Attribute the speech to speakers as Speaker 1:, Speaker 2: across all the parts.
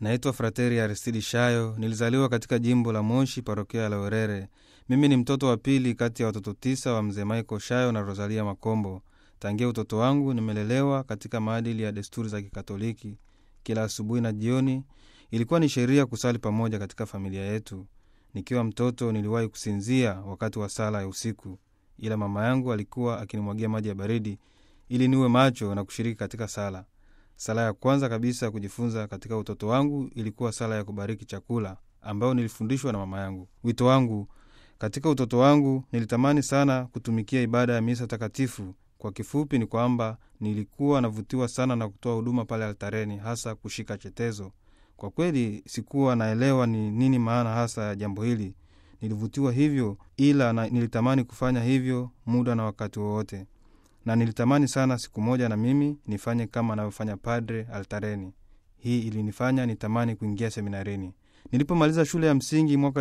Speaker 1: Naitwa Frateri Aristidi Shayo. Nilizaliwa katika jimbo la Moshi, parokia ya Laurere. Mimi ni mtoto wa pili kati ya watoto tisa wa mzee Michael Shayo na Rosalia Makombo. Tangia utoto wangu nimelelewa katika maadili ya desturi za Kikatoliki. Kila asubuhi na jioni ilikuwa ni sheria kusali pamoja katika familia yetu. Nikiwa mtoto niliwahi kusinzia wakati wa sala ya usiku, ila mama yangu alikuwa akinimwagia maji ya baridi ili niwe macho na kushiriki katika sala. Sala ya kwanza kabisa kujifunza katika utoto wangu ilikuwa sala ya kubariki chakula ambayo nilifundishwa na mama yangu. Wito wangu katika utoto wangu, nilitamani sana kutumikia ibada ya misa takatifu. Kwa kifupi ni kwamba nilikuwa navutiwa sana na kutoa huduma pale altareni, hasa kushika chetezo. Kwa kweli sikuwa naelewa ni nini maana hasa ya jambo hili. Nilivutiwa hivyo, ila na nilitamani kufanya hivyo muda na wakati wowote na nilitamani sana siku moja na mimi nifanye kama anavyofanya padre altareni. Hii ilinifanya nitamani kuingia seminarini. Nilipomaliza shule ya msingi mwaka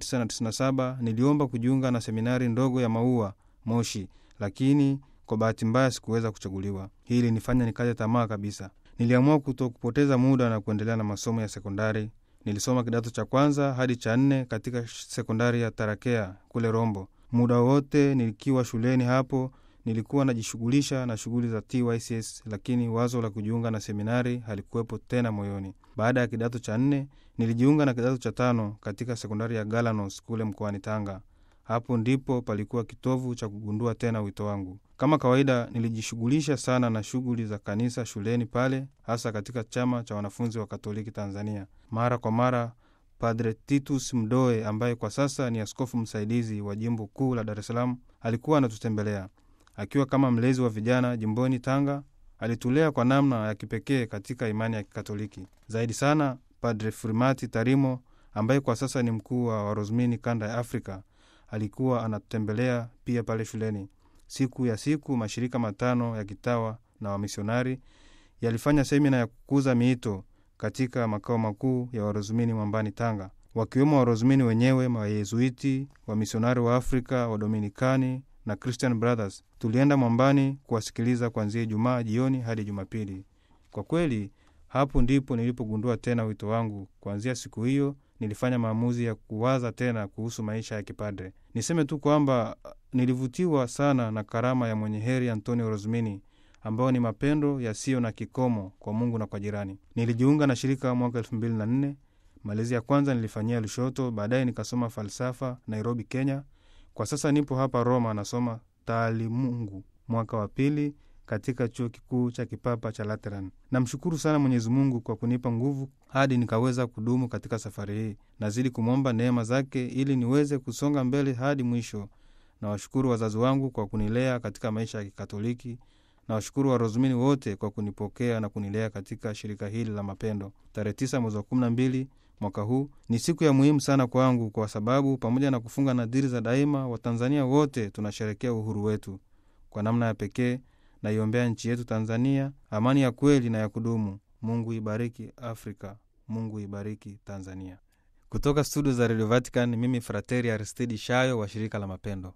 Speaker 1: 1997 niliomba kujiunga na seminari ndogo ya Maua Moshi, lakini kwa bahati mbaya sikuweza kuchaguliwa. Hii ilinifanya nikaja tamaa kabisa. Niliamua kuto kupoteza muda na kuendelea na masomo ya sekondari. Nilisoma kidato cha kwanza hadi cha nne katika sekondari ya Tarakea kule Rombo. Muda wote nikiwa shuleni hapo nilikuwa najishughulisha na shughuli za TYCS, lakini wazo la kujiunga na seminari halikuwepo tena moyoni. Baada ya kidato cha nne nilijiunga na kidato cha tano katika sekondari ya Galanos kule mkoani Tanga. Hapo ndipo palikuwa kitovu cha kugundua tena wito wangu. Kama kawaida, nilijishughulisha sana na shughuli za kanisa shuleni pale, hasa katika chama cha wanafunzi wa Katoliki Tanzania. Mara kwa mara Padre Titus Mdoe ambaye kwa sasa ni askofu msaidizi wa jimbo kuu la Dar es Salaam alikuwa anatutembelea akiwa kama mlezi wa vijana jimboni Tanga. Alitulea kwa namna ya kipekee katika imani ya Kikatoliki. Zaidi sana, Padre Frimati Tarimo ambaye kwa sasa ni mkuu wa Warozmini kanda ya Afrika alikuwa anatutembelea pia pale shuleni. Siku ya siku, mashirika matano ya kitawa na wamisionari yalifanya semina ya kukuza miito katika makao makuu ya Warozmini Mwambani, Tanga, wakiwemo Warozmini wenyewe, Wayezuiti, wamisionari wa Afrika, Wadominikani na Christian Brothers. Tulienda Mwambani kuwasikiliza kuanzia Ijumaa jioni hadi Jumapili. Kwa kweli, hapo ndipo nilipogundua tena wito wangu. Kuanzia siku hiyo nilifanya maamuzi ya kuwaza tena kuhusu maisha ya kipadre. Niseme tu kwamba nilivutiwa sana na karama ya mwenye heri Antonio Rosmini, ambayo ni mapendo yasiyo na kikomo kwa Mungu na kwa jirani. Nilijiunga na shirika mwaka elfu mbili na nne. Malezi ya kwanza nilifanyia Lushoto, baadaye nikasoma falsafa Nairobi, Kenya. Kwa sasa nipo hapa Roma, nasoma taalimungu mwaka wa pili katika chuo kikuu cha kipapa cha Lateran. Namshukuru sana Mwenyezi Mungu kwa kunipa nguvu hadi nikaweza kudumu katika safari hii. Nazidi kumwomba neema zake ili niweze kusonga mbele hadi mwisho. Nawashukuru wazazi wangu kwa kunilea katika maisha ya Kikatoliki. Nawashukuru Warozumini wote kwa kunipokea na kunilea katika shirika hili la mapendo. Tarehe tisa mwezi wa kumi na mbili mwaka huu ni siku ya muhimu sana kwangu, kwa sababu pamoja na kufunga nadhiri za daima, Watanzania wote tunasherekea uhuru wetu. Kwa namna ya pekee naiombea nchi yetu Tanzania amani ya kweli na ya kudumu. Mungu ibariki Afrika, Mungu ibariki Tanzania. Kutoka studio za Radio Vatican, mimi Frateri Aristidi Shayo wa shirika la mapendo